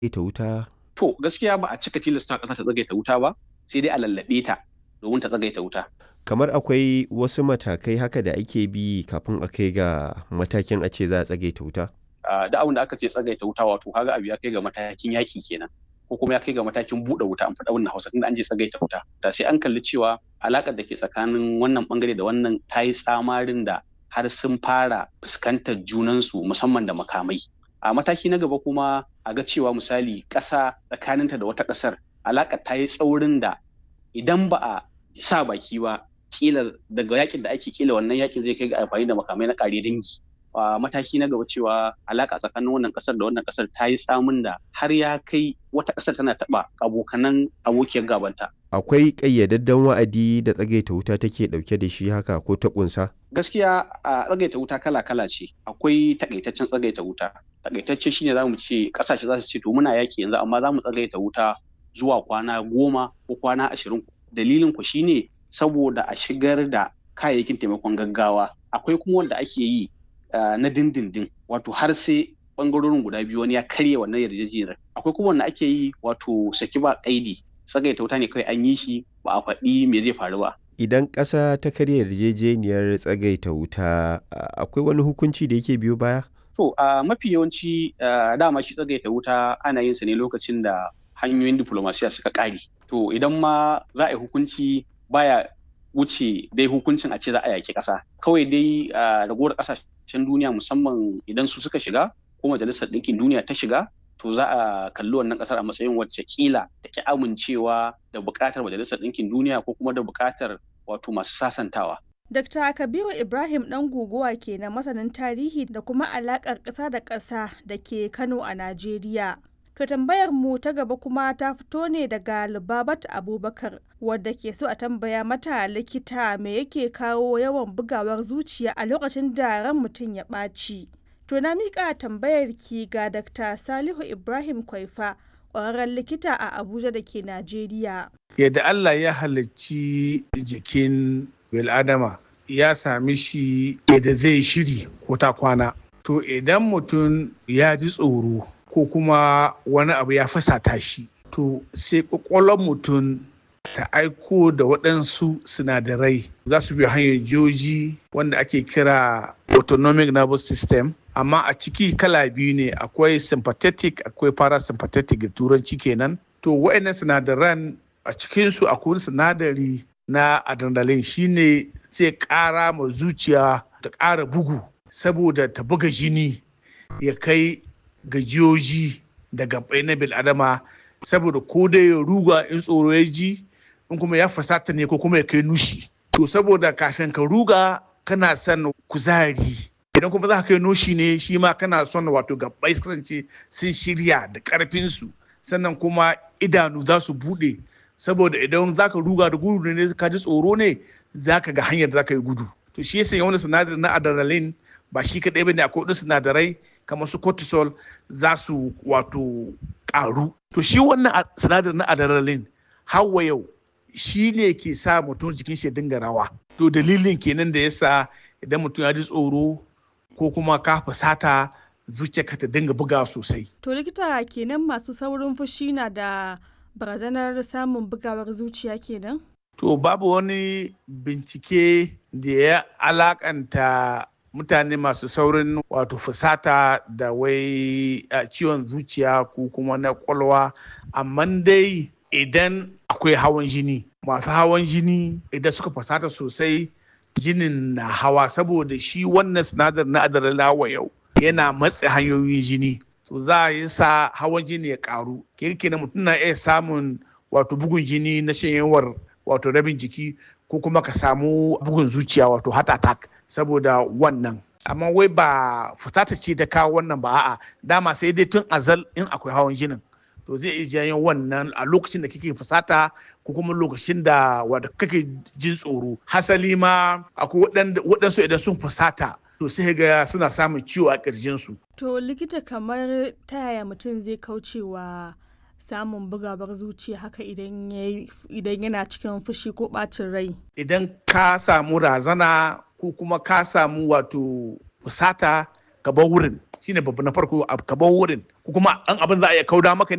ita wuta To gaskiya ba a cika tilasta ƙasa ta tsagaita wuta ba sai dai a lallaɓe ta domin ta tsagaita wuta. kamar akwai wasu matakai haka da ake bi kafin a kai ga matakin a ce za a tsagaita wuta Ah, Da abin da aka ce tsagaita wuta wato kaga abu ya kai ga matakin yaƙi kenan ko kuma ya kai ga matakin buɗe wuta an faɗa wannan Hausa tunda an je tsagaita wuta. Da sai an kalli cewa alaƙar da ke tsakanin wannan ɓangare da wannan ta yi tsamarin da har sun fara fuskantar junansu musamman da makamai. A mataki na gaba kuma a ga cewa misali ƙasa tsakaninta da wata ƙasar alaƙar ta yi tsaurin da idan ba a sa baki ba kila daga yakin da ake kila wannan yakin zai kai ga amfani da makamai na kare dangi a mataki na gaba cewa alaka tsakanin wannan kasar da wannan kasar ta yi tsamin da har ya kai wata kasar tana taba abokanan abokiyar gabanta akwai ƙayyadadden wa'adi da tsagaita wuta take ɗauke da shi haka ko ta ƙunsa gaskiya a tsagaita wuta kala kala ce akwai takaitaccen tsagaita wuta takaitacce shine zamu ce kasashe za su ce to muna yaki yanzu amma za mu tsagaita wuta zuwa kwana goma ko kwana ashirin dalilin ku shine saboda a shigar da kayayyakin taimakon gaggawa akwai kuma wanda ake yi uh, na dindindin wato har sai bangarorin guda biyu wani ya karya wannan yarjejeniyar akwai kuma wanda ake yi wato saki ba kaidi tsagaita wuta ne kawai an yi shi ba a faɗi me zai faru ba idan ƙasa ta karya yarjejeniyar tsagaita wuta a- akwai wani hukunci da yake biyo baya to a mafi yawanci uh, dama shi tsagaita wuta ana yin sa ne lokacin da hanyoyin diplomasiya suka ƙare to idan ma za a yi hukunci baya wuce dai hukuncin a ce za a yaƙi ƙasa kawai dai a ragowar ƙasashen duniya musamman idan su suka shiga ko majalisar ɗinkin duniya ta shiga to za a kalli wannan ƙasar a matsayin wacce kila da ki amincewa da buƙatar majalisar ɗinkin duniya ko kuma da buƙatar wato masu sasantawa Dr. Kabiru Ibrahim ɗan guguwa ke na masanin tarihi da kuma alaƙar ƙasa da ƙasa da ke Kano a Najeriya. To tambayar mu ta gaba kuma ta fito ne daga Lubabat Abubakar wadda ke so a tambaya mata likita me yake kawo yawan bugawar zuciya a lokacin da ran mutum ya ɓaci. To na miƙa tambayar ki ga Dr. Salihu Ibrahim Kwaifa ƙwararren likita a Abuja da ke Najeriya. yadda Allah ya halicci jikin bil'adama ya sami shi yadda zai shiri ko ta kwana. To idan mutum ya ji tsoro ko kuma wani abu ya fasata shi, to sai ƙwaƙwalwar mutum ta aiko da waɗansu sinadarai za su bi hanyar joji wanda ake kira autonomic nervous system amma a ciki kala biyu ne akwai sympathetic akwai parasympathetic da turanci kenan to waɗannan sinadaran a cikinsu akwai wani sinadari na adrenaline shine zai ƙara ma zuciya ta ƙara bugu saboda ta buga jini ya kai gajiyoji da gabai na bil'adama saboda ko dai ya ruga in tsoro ya ji in kuma ya fasata ne ko kuma ya kai nushi to saboda kafin ka ruga kana son kuzari idan kuma za ka kai nushi ne shi ma kana son wato gabai su kasance sun shirya da karfinsu sannan kuma idanu za su bude saboda idan za ka ruga da gudu ne ka ji tsoro ne za ka ga hanyar da za ka yi gudu to shi yasa wani sinadari na adrenaline ba shi kaɗai ba ne akwai wasu sinadarai kamar su cortisol za su wato ƙaru to shi wannan a- sinadarin na adrenaline hawa yau shi ne ke sa mutum jikin shi ya dinga rawa to dalilin kenan da yasa idan mutum ya ji tsoro ko kuma ka fusata zuciyarka ta dinga buga sosai To likita kenan masu saurin fushi na da barazanar samun bugawar zuciya kenan? To babu wani bincike da ya alakanta mutane masu saurin wato fusata da wai a, ciwon zuciya ko kuma na kwalwa amma dai idan akwai hawan jini masu hawan jini idan suka fusata sosai jinin na hawa saboda shi wannan sinadar na adrenaline yau yana matse hanyoyin jini to za a yi sa hawan jini ya karu kirkina mutum na iya samun wato bugun jini na shanyewar wato rabin jiki ko kuma ka samu bugun zuciya wato heart attack saboda wannan amma wai ba fusata ce ta kawo wannan ba a'a dama sai dai tun azal in akwai hawan jinin to zai iya janyo wannan a lokacin da kake fusata ko kuma lokacin da wanda kake jin tsoro hasali ma akwai waɗanda- waɗansu idan sun fusata to sai ga suna samun ciwo a ƙirjinsu To likita kamar ta yaya mutum zai kaucewa samun bugawar zuciya haka idan yayi- idan yana cikin fushi ko ɓacin rai? idan ka samu razana ko kuma ka samu wato fusata ka bar wurin shine babu na farko a- ka bar wurin ko kuma an abin za a iya kauda maka